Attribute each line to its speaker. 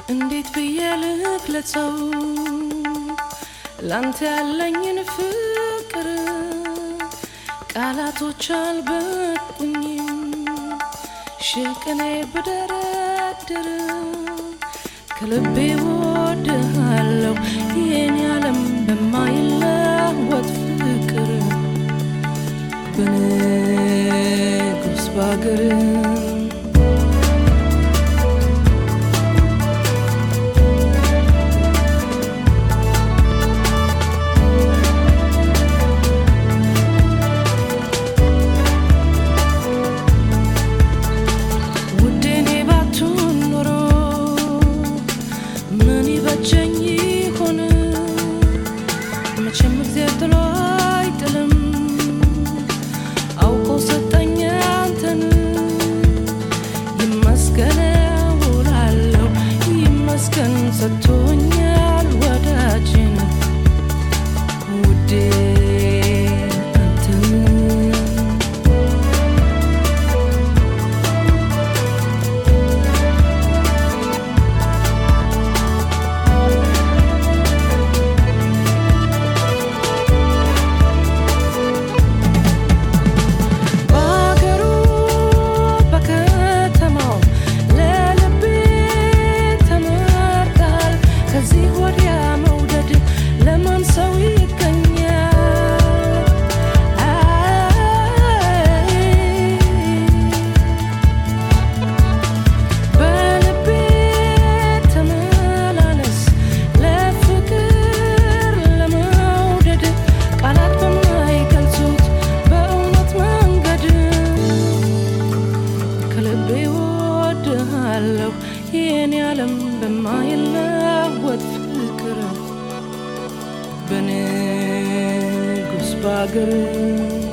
Speaker 1: እንዴት ብዬ ልግለጸው ላንተ ያለኝን ፍቅር ቃላቶች አልበቁኝም ሽቅኔ ብደረድር ከልቤ ወድሃለው የኔ ዓለም በማይለወጥ ፍቅር በንጉስ ባገር ውዴኔ ባቱን ኖሮ ምን ይበጀኝ ይሆን? መቼም እግዚአብሔር ጥሎ አይጥልም። አውቆ ሰጠኝ አንተን ይመስገን እውላለሁ ይመስገን ሰጥቶኛል ወዳጅን ውዴ አንተን በአገሩ በከተማው ለልቤ ተመርጣል። ከዚህ ወዲያ መውደድ ለማን ሰው ይገኛል? አይ በልቤ ተመላለስ ለፍቅር ለመውደድ ቃላት በማይገልጹት በእውነት መንገድ ከልቤ ወድሃለሁ የኔ ዓለም በማይለወጥ ፍቅር በንጉስ ባገር